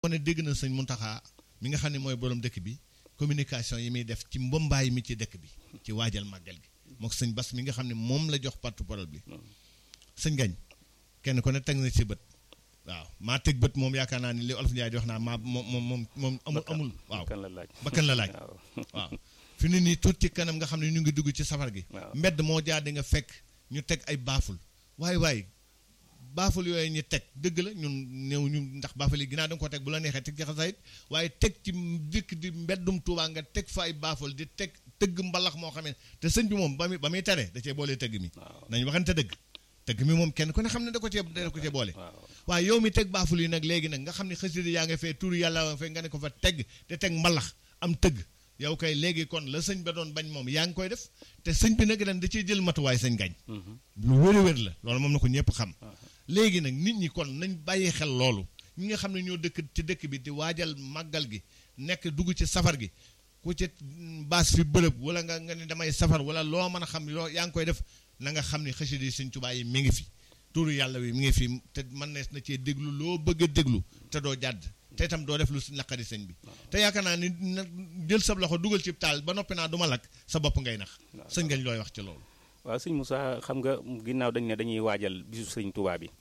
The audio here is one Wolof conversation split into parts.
ne dégg na sëñ Muntaxa mi nga xam ne mooy borom dëkk bi communication yi muy def ci mbombaay mi ci dëkk bi ci waajal màggal gi mook sëñ Bas mi nga xam ne moom la jox porte-parole bi sëñ gañ kenn ko ne teg na ci bët waaw maa teg bët moom yaakaar naa ni li olof Njaay di wax naa maa moom moom moom moom amul amul waaw bakkan la laaj bakkan la laaj waaw waaw fi ne nii tuuti ci kanam nga xam ne ñu ngi dugg ci safar gi waaw. mbedd moo jaar di nga fekk ñu teg ay baaful waaye waaye baaful yooyu ñu teg dëgg la ñun néew ñu ndax baaful yi ginnaaw da nga ko teg bu la neexee teg ci xasaayit waaye teg ci dikk di mbeddum Tuubaa nga teg fa ay baaful di teg tëgg mbalax moo xam ne te sëñ bi moom ba muy ba muy tere da cee boole tëgg mi waaw nañ waxante dëgg tëgg mi moom kenn ku ne xam ne da ko cee da ko cee boole waaw waaye yow mi teg baaful yi nag léegi nag nga xam ne xasida yaa nga fee tur yàlla nga fee nga ne ko fa teg te teg mbalax am tëgg yow kay léegi kon la sëñ ba doon bañ moom yaa ngi koy def te sëñ bi nag ren da ciy jël matuwaay sëñ gañ Mhm. lu wér a wér la loolu moom na ko ñëpp xam léegi nag nit ñi kon nañ bàyyi xel loolu ñi nga xam ne ñoo dëkk ci dëkk bi di waajal màggal gi nekk dugg ci safar gi ku ci baas fi bërëb wala nga nga ne damay safar wala loo mën a xam loo yaa ngi koy def na nga xam ne xasida yi sëñ Tuubaa yi mi ngi fi turu yàlla wi mi ngi fi te mën nees na cee déglu loo bëgg a déglu te doo jàdd te itam doo def lu si naqari sëñ bi te yaakaar naa ni na jël sa loxo dugal ci taal ba noppi naa du ma lakk sa bopp ngay nax sëñ gañ looy wax ci loolu waaw sëñ Moussa xam nga ginnaaw dañ ne dañuy waajal bisu sëñ Touba bi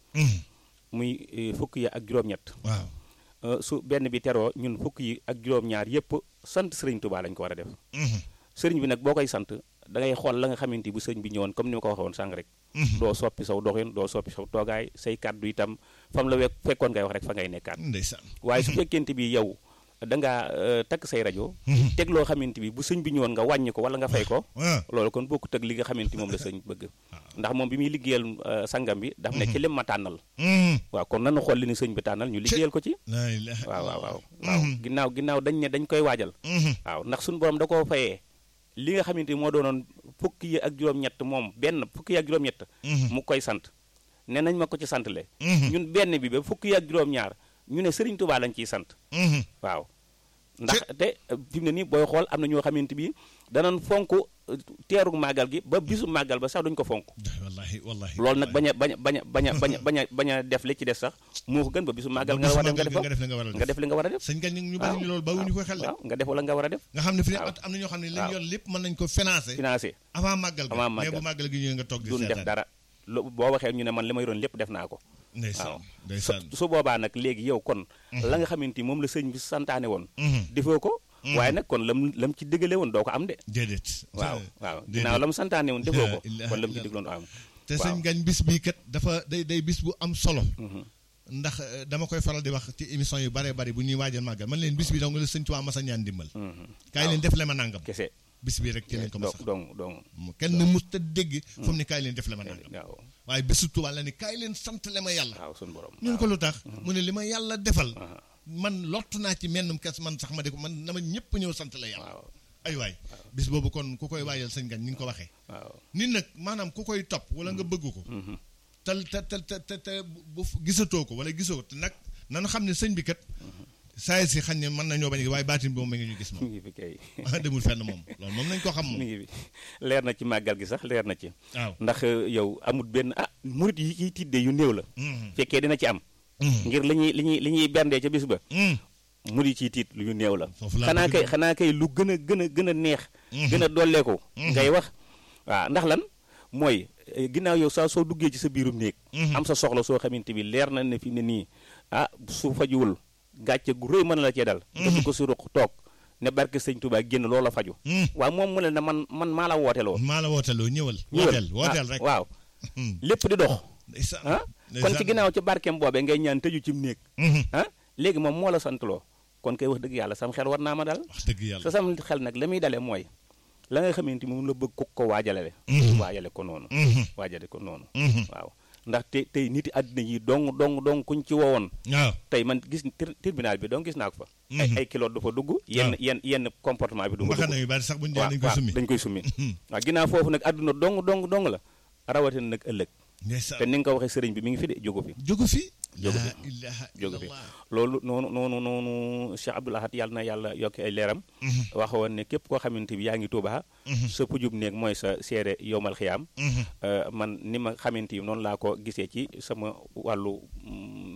muy eh, fukk yi ak juróom-ñett waaw Eh, su benn bi teroo ñun fukk yi ak juróom-ñaar yépp sant sëriñ Touba lañ ko war a def sëriñ bi nag boo koy sant da ngay xool la nga xamante bu sëriñ bi ñëwoon comme ni ma ko waxee woon sàng rek doo soppi saw doxin doo soppi saw toogaay say kàddu itam fam la wek fekkoon ngay wax rek fa ngay nekkaat ndeysaan waaye su fekkente bi yow da ngaa eh, takk say rajo teg loo xamante bi bu sëñ bi ñëwoon nga wàññi ko wala nga fay ko waaw loolu kon bokkut ak li nga xamante moom la sëñ bëgg ndax moom bi muy liggéeyal eh, sangam bi daf ne ci lim ma tànnal waaw kon nanu xool li ni sëñ bi tànnal ñu liggéeyal ko ci laa ilaaha waaw waaw waaw waaw ginnaaw ginnaaw dañ ne dañ koy waajal waaw ndax suñu borom da koo fayee li nga xamante ni moo doonoon fukki yi ak juróom-ñett moom benn fukki yi ak juróom-ñett mu koy sant ne nañ ma ko ci sant le ñun benn bi ba fukki yi ak juróom-ñaar ñu ne Sëriñ Tuubaa lañ ciy sant waaw ndax te fi mu ne nii booy xool am na ñoo xamante bi danañ fonk eh, teeru màggal gi ba bisu màggal ba sax duñ ko fonk wallahi wallahi loolu nag bañ a bañ a bañ a bañ a bañ a bañ a bañ a def li ci des sax moo ko gën ba bisu màggal nga war a def nga def ko nga def li nga war a nga def def li nga war a def sëñ gañ ñu bari ñu loolu bawuñu ko xel de waaw nga def wala nga war a def nga xam ne fi ne waaw. am na ñoo xam ne li ñu waaw. yor lépp mën nañ ko financer financé avant màggal ga Avant mais màggal. bu màggal gi ñëwee nga toog di duñ def seetaan dara lo boo waxee ñu ne man li ma yoroon lépp def naa ko ndeysaan waaw. ndeysaan su boobaa nag léegi yow kon la nga xamante ni moom la sëñ bi santaane woon Mhm. defoo ko waaye nag kon lam lam ci dëggale woon doo ko am de déedéet waaw waaw déedéet. ginnaaw la mu santaane woon defoo ko La ilaha kon lam ci illallah. digloon doo am te waaw. sëñ gañ bis bii kat dafa day day bis bu am solo Mhm. ndax eh, dama koy faral di wax ci émission yu bare bari bu ñuy waajal màggal man leen bis bi dong la sëñ Tuubaa masa ñaan dimbal Mhm. kaay leen def le ma nangam kese bis bii rek ci lañ ko dong masa dong dong kenn mus ta dégg fu mu ne kaay leen def le ma nangam waaw waaye bésu Tuubaa la ni kaay leen sant le ma yàlla waaw suñu borom ñun ko lu tax mu ne li ma yàlla defal Aha. man lott naa ci mennum kes man sax ma di ko man dama ñëpp ñëw sant la yàlla waaw ay waay bis boobu kon ku koy waajal sëñ gañ ni nga ko waxee waaw nit nag maanaam ku koy topp wala nga bëgg ko Mhm. te te te te te te bu gisatoo ko wala gisoo ko te nag nanu xam ne sëñ bi kat saa si xañ ne mën nañoo bañ a gis waaye baatin bi moom mi ngi ñu gis mi moom ngi fi kay ah demul fenn moom loolu moom nañ ko xam mi moom ngi fi leer na ci màggal gi sax leer na ci waaw ndax eh, yow amut benn ah murit yi ciy tidde yu néew la Mhm. fekkee dina ci am Mhm. ngir li ñuy li ñuy li ñuy berndee ca bis ba Mhm. murit ciy tiit lu ñu néew la Foofu laa xanaa bëgg kay de. xanaa kay lu gën a gën a gën a neex gën a dolleeku ngay wax waaw ndax lan mooy eh, ginnaaw yow saa soo duggee ci sa biirum néeg Mhm. am sa soxla soo xamante bi leer na ne fi ne nii ah su fajuwul gàcce gu rëy mën na la cee dal nga dugg ko si ruq toog ne barke sëñ Tuubaa génn loola faju Mhm. waaw moom mu ne na man man maa la wooteloo maa la wooteloo ñëwal ñëwal. wooteel wooteel Ah, rek waaw Mhm. lépp di dox ndeysaan ah kon ci ndeysaan. ginnaaw ci barkeem boobee ngay ñaan tëju ci néeg Mhm. ah léegi moom moo la santloo kon kay wax dëgg yàlla sam xel war naa ma dal wax dëgg yàlla sa sam xel nag la muy dalee mooy la nga xamante moom la bëgg ko ko waajalale Mhm. waajale ko noonu Mhm. waajale ko noonu Mhm. waaw ndax te tey nit yi àddina yi dong dong dong kuñ ci wowoon waaw tey man gis tri- tribunal bi donc gis naa ko fa ay Mhm. ay kilo du fa dugg yenn yenn yenn comportement bi du fa mbaxana dugg yu bari sax bu ñu waaw dee dañ koy waaw, summi dañ koy summi Mhm. waaw ginnaaw foofu nag àdduna dong dong dong la rawatina nag ëllëg te ndeysaan ni nga ko waxee sëriñ bi mi ngi fi de jógu fi jógu fi Jógu fi. laa ilaha jógu fi illallah loolu noonu noonu noonu Cheikh Abdoul Ahad yàlla na yàlla yokki ay leeram Mhm. waxoon ne képp koo xamante bi yaa ngi Tuubaa Mhm. sa pujub néeg mooy sa seere yowmal xiyaam Mhm. Euh, man ni ma xamante yi noonu laa ko gisee ci sama wàllu mm,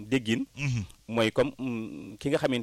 déggin mooy comme ki nga xamante